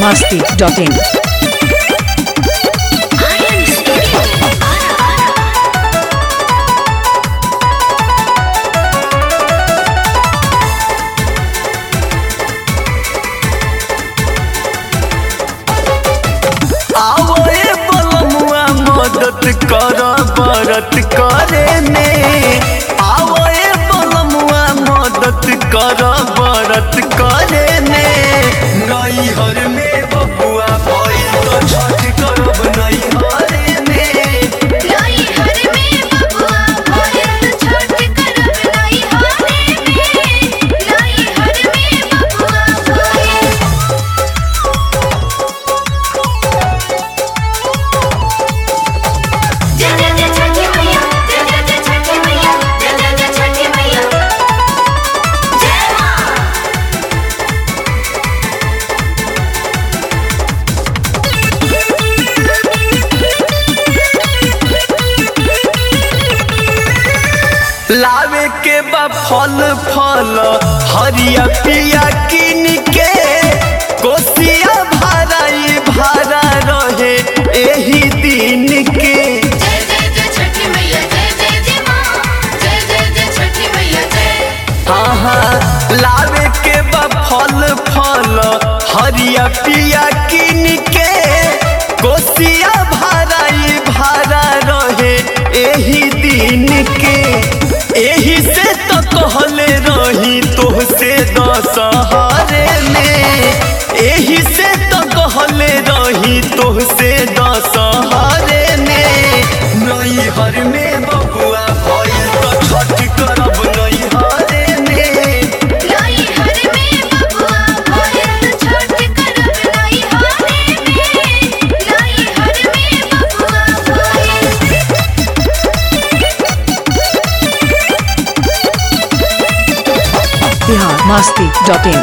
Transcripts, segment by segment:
masti.in. आवो ए बलमुआ मदद कर बरत करे में आवो ए बलमुआ मदद कर बरत करे में नैहर में बबुआ भइल तो छठ करब नैहर में लावे के बा फल फल हरिया पिया किन के कोसिया भाराई भारा रहे एही दिन के हाँ हाँ लावे के बा फल फल हरिया पिया किन के कोसिया भाराई भारा रहे एही दिन के एही से तो कहले रही तोहसे दशहरे में एही से तो कहले रही तोहसे दशहरे में नैहर में बबुआ भइल तो छठ करब नैहरे में Bihar masti.in.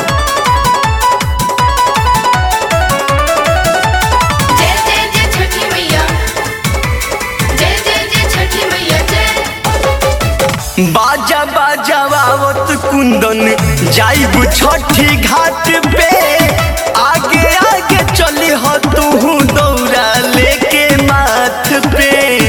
बाजा बाजावत कुंदन जाइब छठी घाट पे आगे आगे चली हो तू दौड़ा लेके माथ पे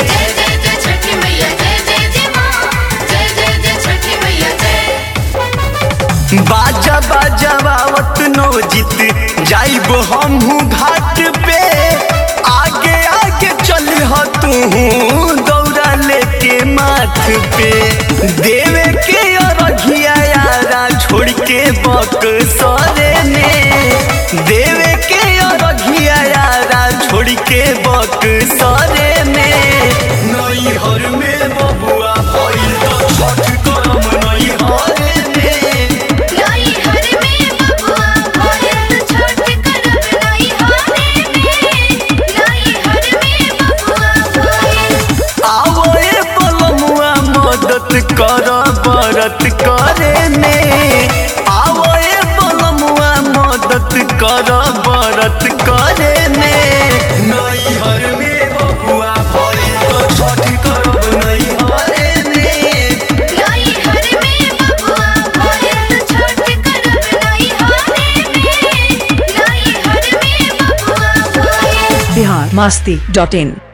बाजा बाजावत नो जीत जाइब हमहू घाट पे आगे आगे चली हो तू दौड़ा लेके माथ पे देवे के अरघिया यारा छोड़ के बक सरे में देवे के अरघिया यारा छोड़ के बक सरे में नैहर में बबुआ भइल तो छठ करम नैहर में आवो ए बलमुआ मदद कर बरत करे में आवो ए बलमुआ मदद कर बरत करे में नैहर में बबुआ भइल तो छठ करब नैहर में Bihar masti.in.